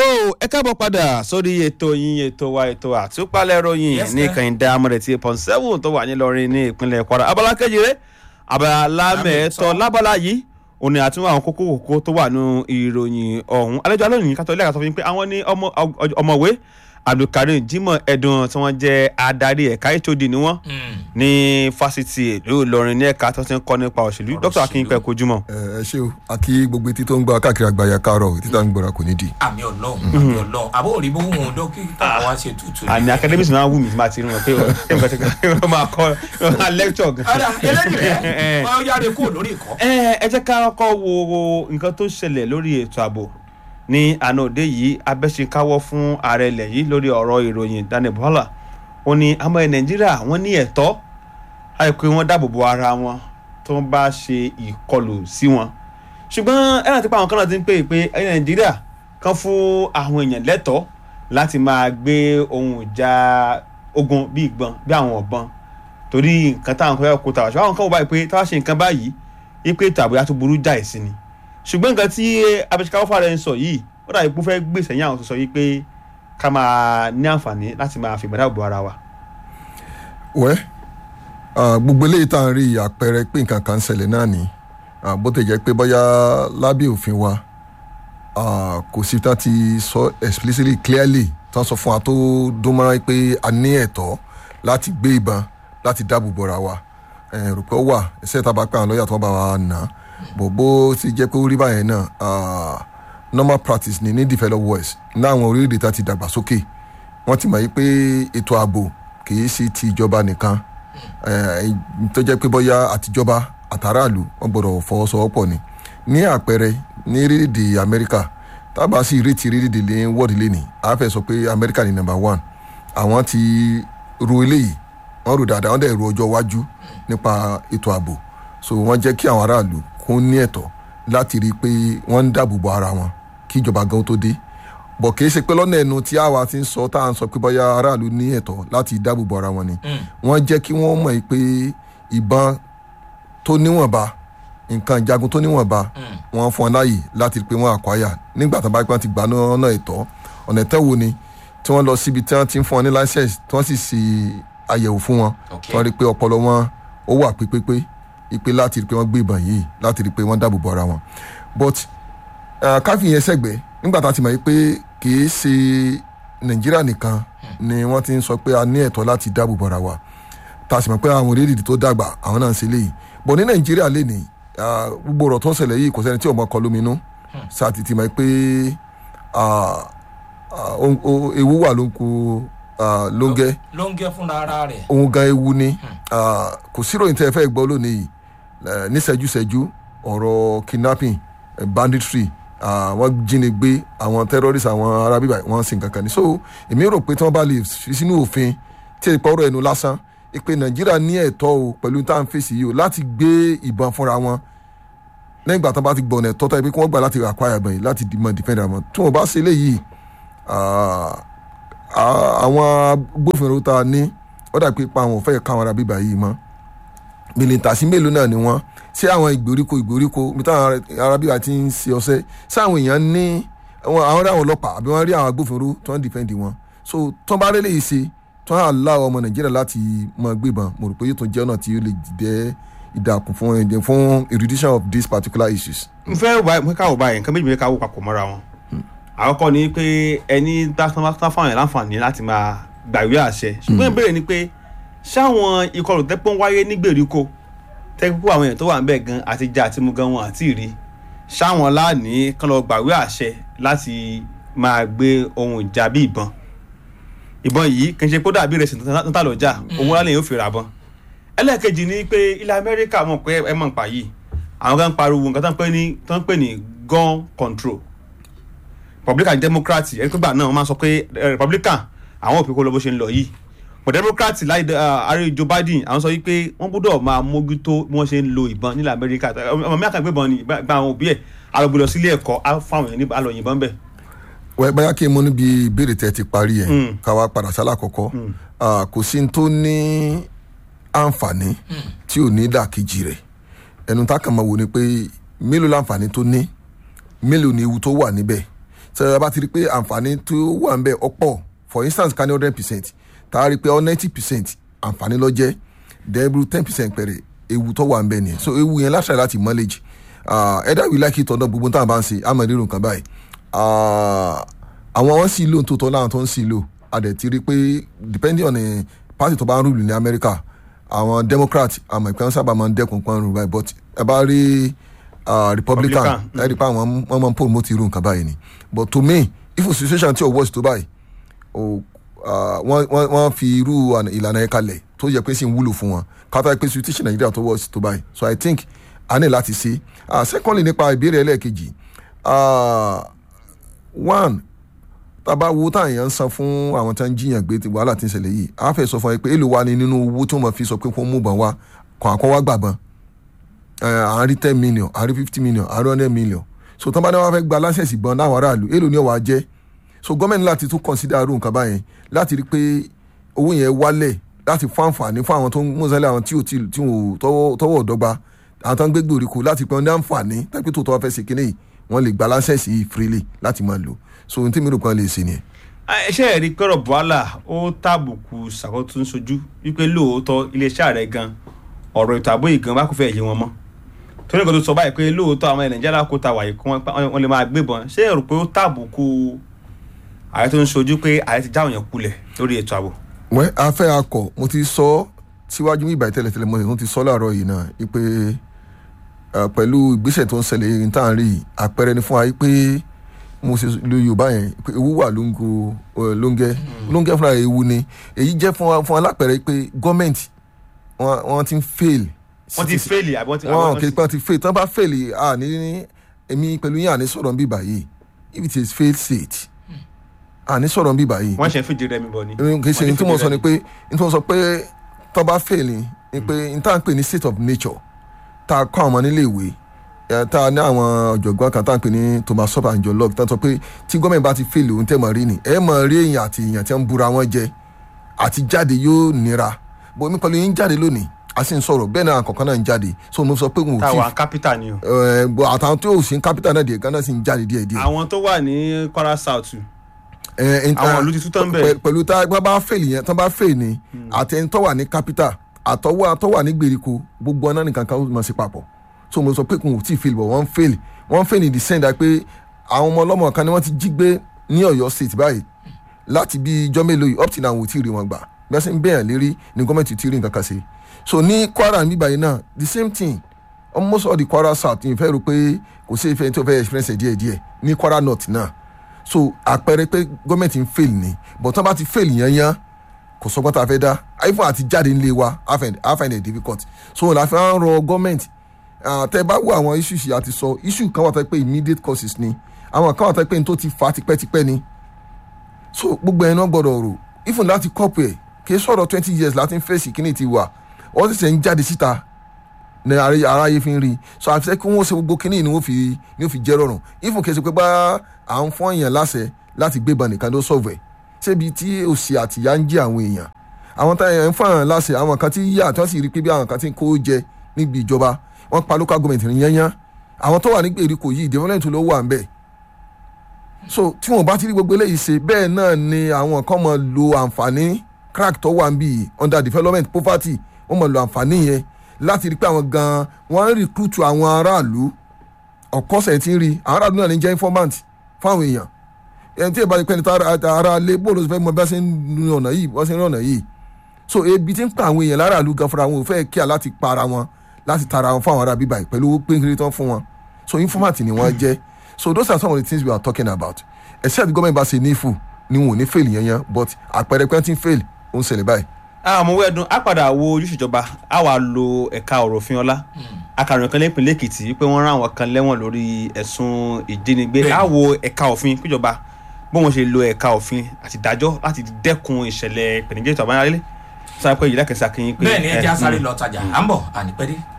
ẹ káàbọ̀ padà sórí ètò yín ètò wa ètò àtúpalẹ̀ ròyìn Yes, ní sir. kànìdá amúrẹ̀tì pọ̀n seven tó wà nílọrin ní ìpínlẹ̀ kwara abala kejì rẹ̀ abala mẹ́ẹ̀tọ́ lábala yìí òní àtúnwò àwọn kókó kókó tó wà nù ìròyìn ọ̀hún alẹ́jọ́ alóyìn kátó ilé àkàtọ́ fi pé àwọn ní ọmọ- ọ- ọmọwé abdulkareem jimoh ẹdùn tí wọ́n jẹ́ adarí ẹ̀ka hod ni wọ́n ní fásitì ìlú ìlọrin ní ẹ̀ka tó ti ń kọ́ nípa òṣèlú dr akínpẹ̀ kojúmọ́. ẹ ẹ ṣé o àti gbogbo etí tó ń gbọ́ káàkiri àgbáyà káàárọ̀ etí tá à ń gbọ́ra kò ní di. àmì ọlọ́run àmì ọlọ́run àbó òrí bó wọn dókítà wa ṣe tutù. àní academics máa ń wù mí tí máa ti rí wọn pé wọ́n máa kọ́ wọ́n máa lecture gan. ọ̀dà eléyìí wọ́n yára kó lórí ìkọ́. ẹ ẹ jẹ́ ká kọ́kọ́ wo nǹkan tó ṣẹlẹ̀ lórí ètò ààbò ní àná òde yìí abẹ́sẹ̀káwọ́ fún ààrẹ ilẹ̀ yìí lórí ọ̀rọ̀ ìròyìn Daniel Bọ́lá ó ní àmọ́ ẹ̀ Nàìjíríà wọ́n ní ẹ̀tọ́ àìpé wọ́n dáàbò bo ara wọn tó ń bá ṣe ìkọlù sí wọn ṣùgbọ́n ẹ̀rọ àti pa àwọn kan náà ti ń pè é pé ẹ̀ Nàìjíríà kan fún àwọn èèyàn lẹ́tọ̀ọ́ láti máa gbé ohun ìjà ogun bí ìgbọ́n bí àwọn ọ̀bọ̀n torí nǹkan táwọn kan yà kó tàwa ṣùgbọ́n àwọn kan wò báyìí pé táwa ṣe nǹkan báyìí ipe ètò àbúyá tó burú jáì sí ni ṣùgbọ́n nǹkan tí abẹ́sẹ̀káwọ́ fàrẹ̀ ń sọ yìí ó dàbí pé ó fẹ́ gbé sẹ́yìn àwọn tó sọ yìí pé ká máa ní àǹfààní láti máa fi ìgbàdá bo ara wa. wẹ́ ah, gbogbo eléyìí tá à ń rí àpẹẹrẹ pé nǹkan kan ń ṣẹlẹ̀ náà ni ah, bó tẹ̀ jẹ́ pé bóyá lábẹ́ òfin wa ah, kò sí tá ti sọ explicitly clearly tá a sọ fún wa tó dún mọ́ra pé a ní ẹ̀tọ́ láti gbé ìbọn láti dáàbò bora wa ẹ̀ rò pé ó wà ẹsẹ̀ tá a bá pẹ́ àwọn lọ́ọ̀yà tó bá wa nà á bò bó ti jẹ́ pé ó rí báyẹn náà ah, normal practice ni ní developed west ní àwọn orílẹ̀-èdè tá ti dàgbà sókè wọ́n ti mọ̀ yí pé ètò ààbò kì í ṣe ti ìjọba nìkan eh, tó jẹ́ pé bóyá àtijọba àtàràlù wọ́n gbọ́dọ̀ fọwọ́sowọ́pọ̀ ni ní àpẹẹrẹ ní orílẹ̀-èdè amẹ́ríkà tábà sí ìrètí orílẹ̀-èdè lé wọ́ọ̀dì lé ní a fẹ́ sọ pé amẹ́ríkà ni number one àwọn ti ro eléyìí wọ́n rò dáadáa wọ́n dẹ̀ ro ọjọ́ iwájú nípa ètò ààbò so wọ́n jẹ́ kí àwọn aráàlú kún ní ẹ̀tọ́ láti rí i pé wọ́n ń dáàbò bo ara wọn kí ìjọba gan tó dé bọ̀ kì í ṣe pé lọ́nà ẹnu tí àwa ti ń sọ tá à ń sọ pé bóyá aráàlú ní ẹ̀tọ́ láti dáàbò bo ara wọn ni wọ́n jẹ́ kí wọ́n mọ̀ pé ìbọn tó níwọ̀nba nǹkan ìjagun tó níwọ̀nba wọ́n fún ọ láàyè láti rí i pé wọ́n àkwáyà nígbà tó bá pẹ́ ti gbà lọ́nà ẹ̀tọ́ ọ̀nà ẹ̀tọ́ wo ni tí wọ́n lọ síbi tí wọ́n ti ń fún ọ ní license tí wọ́n sì ṣe àyẹ̀wò fún wọn Ok. tí wọ́n rí i pé ọpọlọ wọn ó wà pípépé ipe láti rí i pé wọ́n gbé ìbọn yìí láti rí i pé wọ́n dáàbò bo ara wọn but uh, káfí yẹn sẹ́gbẹ̀ẹ́ nígbà tá a ti mọ̀ pé kì í ṣe nàìjíríà nìkan ni wọ́n ti ń sọ pé a ní ẹ̀tọ́ láti dáàbò bo ara wa tá a sì mọ̀ pé àwọn orílẹ̀-èdè tó dàgbà àwọn náà ń ṣe léyìí bọ̀ ní nàìjíríà lè ní ah, gbogbo ọ̀rọ̀ tó ń ṣẹlẹ̀ yìí kò sẹ́ni tí ò mọ̀ kọ lóminú sáà ti ti mọ̀ pé ah, ah, ohun- ohun- ewu wà ló ń kó ah, lóńgẹ́ ló ń gẹ́ fúnra ara rẹ̀. ohun gan ewu ni Ah, kò sí ìròyìn tẹ́ ẹ fẹ́ gbọ́ lónìí yìí Eh, níṣẹ́júṣẹ́jú ọ̀rọ̀ kidnapping eh, banditry ah, wọ́n jínigbé àwọn terrorists àwọn ará bíbá wọ́n sì ń kankan ni so èmi rò pé tí wọ́n bá lè fi sínú òfin tí èèpọ̀ ọ̀rọ̀ ẹnu lásán pé nàìjíríà ní ẹ̀tọ́ o pẹ̀lú tá à ń fèsì yìí o láti gbé ìbọn fúnra wọn lẹ́yìn ìgbà tó bá ti gbọ̀nà ẹ̀tọ́ tó yẹ pé kí wọ́n gbà láti acquire ìbọn yìí láti mọ defend àwọn tí wọ́n bá ṣe eléyìí ah, ah, àwọn agbófinró tá a ní ó dà pé pa àwọn ò fẹ́ káwọn ará bíbá yìí mọ́ mìlìntàsí mélòó náà ni wọ́n ṣé àwọn ìgbèríko ìgbèríko bí táwọn ará bíbá ti ń ṣe ọṣẹ́ ṣé àwọn èèyàn ní àwọn àwọn rí àwọn ọlọ́pàá àbí wọ́n rí àwọn agbófinró tó ń dìfẹ́ǹdì wọn so tó ń bá rélé yìí ṣe tó ń àlá ọmọ nàìjíríà láti mọ gbébọn mo rò pé yóò tún jẹ́ ọ̀nà tí ó lè jẹ́ ìdàkùn fún ẹ̀jẹ̀ fún erudition of these particular issues. n fẹ́ wá pé káwọ́ báyìí nǹkan méjì méjì káwọ́ papọ̀ mọ́ra wọn. àkọ́kọ́ ni pé ẹni tá tá fáwọn yẹn láǹfààní láti máa gbàwé àṣẹ ṣùgbọ́n ìbéèrè ni pé ṣáwọn ìkọlù tẹ́pọ̀ ń wáyé ní gbèríko tẹ́pọ̀ àwọn èèyàn tó wà ń bẹ̀ gan àti jà àti mu gan wọn àti rí ṣáwọn láàní kán lọ gbàwé àṣẹ láti máa gbé ohun ìjà bí ìbọn ìbọn yìí kì í ṣe kó dàbí rẹ̀ sì ń tà lọ́jà owó lálẹ́ yóò fi rà bọ́n ẹlẹ́ẹ̀kejì ni pé ilẹ̀ amẹ́ríkà mọ̀ pé ẹ mọ̀ nípa yìí àwọn kan ń pariwo nǹkan tó ń pè ní tó ń pè ní gun control republican democrat ẹni pé gbà náà wọ́n máa ń sọ pé eh, republican àwọn òfin kó lọ bó ṣe ń lọ yìí but democrat láì ààrẹ joe biden àwọn sọ wípé wọ́n gbọ́dọ̀ máa mójútó bí wọ́n ṣe ń lo ìbọn nílẹ̀ amẹ́ríkà ọmọ mi àkàgbé ìbọn ni gba àwọn òbí ẹ̀ alọ́gbé lọ sílé ẹ̀kọ́ á fáwọn èèyàn ní alọ́yìnbọn bẹ́ẹ̀. wẹ́ báyà kí n mú níbi ìbéèrè tẹ́ ti parí ẹ̀ Mm. ká wá padà sálà kọ̀kọ́ Ah, kò sí ní tó ní àǹfààní tí ò ní dàkejì rẹ̀ ẹnu tá a kàn máa wò ni pé mélòó láǹfààní tó ní mélòó ni ewu tó wà níbẹ̀ sọ bá ti rí pé àǹfààní tó wà ń bẹ ọ̀pọ̀ for instance ká ní hundred percent tá a rí pé ninety percent àǹfààní ló jẹ́ dẹ́gbẹ̀rún ten percent pẹ̀rẹ̀ ewu tó wà ń bẹ nìyẹn so ewu yẹn láṣà láti manage uh, either we like it or not gbogbo táwọn bá ń ṣe àmọ́ ìrírun kan báyìí Ah, àwọn wọn sì lò tó tọ́ láwọn tó ń sì lò a dẹ̀ ti rí pé depending on the party tó bá ń rúlù ní America àwọn Democrat àmọ́ ìpín sábà máa ń dẹ́kun pọ́n rú báyìí but ẹ bá rí ah, Republican Republican, ẹ rí i pé àwọn wọn máa ń promote irú nǹkan báyìí ni but to me if a situation tí o worse tó báyìí o ah, wọ́n wọ́n wọ́n fi irú àna- ìlànà yẹn kalẹ̀ tó yẹ pé sì ń wúlò fún wọn kátà pé situation Nàìjíríà tó worse tó báyìí so I think a ní láti ṣe ah, secondly nípa ìbéèrè ẹlẹ́ẹ̀kejì ah, one tába wo tá àyàn ń san fún àwọn tá ń jiyàn gbé ti wàhálà tí ń ṣẹlẹ̀ yìí a fẹ́ sọ fún ẹ pé èlò wa ni nínú owó tí wọ́n fi sọ pé kó mú bọn wa kàn àkọ́ wá gbàgbọ́n à ń rí ten million à ń rí fifty million à ń rí hundred million so tán bá ní wọ́n fẹ́ gba láṣẹ̀sì bọn láwọn aráàlú èlò ni ọ̀wá jẹ́ so gọ́ọ̀mẹ̀ntì láti tún consider irú nǹkan báyẹn láti rí i pé owó yẹn wálẹ̀ láti fún àǹfààní fún àwọn tó ń mọ̀sálẹ̀ àwọn tí ò tí tí ò tọwọ́ tọwọ́ ọ̀dọ́gba àwọn tó ń gbé gbòòrìkò láti pé wọ́n ní àǹfààní tàbí tó tọ́ fẹ́ ṣe kínní yìí wọ́n lè gba láṣẹ̀sì yìí freely láti máa lò so ohun tí mi rò pé wọ́n lè ṣe nìyẹn. ẹṣẹ́ ẹ̀rí pẹ̀rọ̀ buhala ó tàbùkù ṣàkóso ń sojú wípé lóòótọ́ iléeṣẹ́ rẹ̀ gan ọ̀rọ̀ ètò ààbò ìgan bá kò fẹ́ yé wọn mọ́ torí nǹkan tó sọ báyìí pé lóòótọ́ àwọn nàìjíríà kó ta wàyí kí wọ́n lè máa gbébọn ṣé ẹ rò pé ó tàbùkù ààrẹ tó ń sojú pé ààrẹ ti jáwọ́ yẹn kulẹ̀ lórí ètò ààbò. wẹ́ afẹ́ akọ̀ mo ti sọ síwájú mi ìbàyí tẹ́lẹ̀tẹ́lẹ̀ mo sì tún ti sọ láàárọ̀ yìí náà wípé eh, pẹ̀lú ìgbésẹ̀ tó ń ṣẹlẹ̀ yìí tá à ń rí yìí, àpẹẹrẹ ni fún wa pé mo ṣe lo yorùbá yẹn pé ewu wà lóńgò eh, lóńgẹ́ lóńgẹ́ fúnra rẹ̀ ewu ni èyí jẹ́ fún wa fún wa lápẹẹrẹ pé gọ́ọ̀mẹ̀ntì wọ́n wọ́n ti ń fail. wọ́n ti fẹ́ẹ̀lì àbí wọ́n ti. wọ́n kì í pé wọ́n ti fail tí wọ́n bá fail à ní èmi pẹ̀lú yín àní sọ̀rọ̀ ń bí báyìí if it is failed state àní sọ̀rọ̀ ń bí báyìí wọ́n ṣe ń fìdí rẹmi bọ̀ ni. kì í ṣe ní tí mo sọ ni pé ní tí mo sọ pé tó bá fail ni ni pé n tá à ń pè ní state of nature tá a kọ́ àwọn ọmọ nílé ìwé ẹ, tá a ní àwọn ọ̀jọ̀gbọ́n kan tá à ń pè ní Thomas Sop and John Locke tá a sọ pé tí gọ́ọ̀mẹ̀ntì bá ti fail òun tẹ́ mọ̀ rí ni ẹ mọ̀ rí èèyàn àti èèyàn tí wọ́n ń búra wọn jẹ àti jáde yóò nira bó mi pẹ̀lú yín jáde lónìí a sì ń sọ̀rọ̀ bẹ́ẹ̀ náà kọ̀ọ̀kan náà ń jáde so mo sọ pé wọn ò tí táwa kápítà ni o. ẹ, bọ̀ àtàwọn tó sì ń kápítà náà díẹ̀ gánà sì ń jáde díẹ̀ díẹ̀ àwọn tó wà ní Kwara South ẹ, ẹ, àwọn ìlú ti tú tán bẹ́ẹ̀. pẹ- pẹ̀lú tá a bá fail yẹn tán bá fail ni àtẹni tó wà ní capital àtọwọ́ tó wà ní gbèríko gbogbo ọ̀nà nìkan kan ó máa ṣe papọ̀ so mo sọ pé kò tí ì fail bọ̀ wọ́n fail wọ́n fail ní the sense that pé àwọn ọmọ ọlọ́mọ kan ni wọ́n ti jí gbé ní Ọ̀yọ́ state báyìí láti bí ijọ́ mélòó yìí up till now wò tí ì rí wọn gbà bí wọ́n ṣe ń bẹ̀yàn lérí ní gọ́ọ̀mẹ̀ntì tí ì rí nǹkan kan ṣe so ní Kwara níbà yìí náà the same thing almost all the Kwara south ìfẹ́ rò pé kò sí ìfẹ́ tó fẹ́ experience ẹ̀ díẹ̀díẹ̀ ní Kwara north náà so àpẹẹrẹ pé gọ́ọ̀mẹ̀ntì ń fail ni but tán bá ti fail yẹn yẹn kò sọgbọ́n tá a fẹ́ dá iphone àti jáde ńlẹ̀ wa I find I find it difficult so la fi ń rọ gọ́ọ̀mẹ̀ntì tẹ bá wo àwọn issues yìí àti sọ issue kan wà tó pé immediate causes ni àwọn kan wà tó pé n tó ti fa tipẹ́tipẹ́ ni so gbogbo ẹ̀ náà gbọ́dọ̀ rò even láti kọ́pù ẹ̀ kì í sọ̀rọ̀ twenty years láti ń fèsì kíní ti wà wọ́n sì ṣe ń jáde síta ní aráyé aráyé fi ń rí so àti sẹ́ kí wọ́n ṣe gbogbo kíní ni wọ́n fi ni wọ́n fi jẹ́ rọrùn even kì í ṣe pé bá à ń fọ́n èèyàn láṣẹ láti gbébọn nìkan ló sọ̀vẹ̀ ṣébi tí òsì àtìyá ń jí àwọn èèyàn àwọn tá èèyàn ń fọ́n èèyàn láṣẹ àwọn kan tí yíyà tí wọ́n sì rí pé bí àwọn kan tí ń kó jẹ níbi ìjọba wọ́n pa local government ní yányán àwọn tó wà ní gbèríko yìí development ló wà ń bẹ̀ so tí wọn bá ti rí gbogbo eléyìí ṣe bẹ́ẹ̀ náà ni àwọn kan máa lo àǹfààní crack tó wà ń bì under development poverty wọ́n máa lo àǹfààní yẹn láti rí pé àwọn gan wọ́n ń recruit àwọn aráàlú ọ̀kọ́sẹ̀ tí ń rí àwọn aráàlú náà ní jẹ́ informant fáwọn èèyàn ẹni tí ìbá pẹ́ni ara lé bóòlù fẹ́ mọ bí wọ́n ṣe ń rin ọ̀nà yìí wọ́n ṣe ń rin ọ̀nà yìí so ebi ti ń pa àwọn èèyàn láràlú gan fúnra wọn ò fẹ́ kíá láti para wọn láti tara wọn fún àwọn ará bíbá yìí pẹ̀lú owó péńkiri tán fún wọn so informant ni wọ́n jẹ́ so those are some of the things we are talking about except government bá ṣe nífù ni wọn ò ní fail yẹn yẹn but àpẹẹrẹ pé wọ́n ti ń fail ó ń ṣẹlẹ̀ báyìí. àmọ́ wẹ́ẹ́dùn á padà wo ojúṣe ìjọba á wàá lo ẹ̀ka ọ̀rọ̀ òfin ọlá akàròyìn kan lẹ́pìnlẹ̀ èkìtì pé wọ́n rán àwọn kan lẹ́wọ̀n lórí ẹ̀sùn ìjínigbé Bẹ́ẹ̀ni. á wo ẹ̀ka òfin péjọba bí wọ́n ṣe lo ẹ̀ka òfin àti ìdájọ́ láti dẹ́kun ìṣẹ̀lẹ̀ ìpèníjà ètò àbáyálé sọ pé ìyílẹ̀ kẹsà kí n pé bẹ́ẹ̀ ni ẹ jẹ́ ẹ, asáré mm. lọ tajà à ń bọ̀ ànípẹ́dé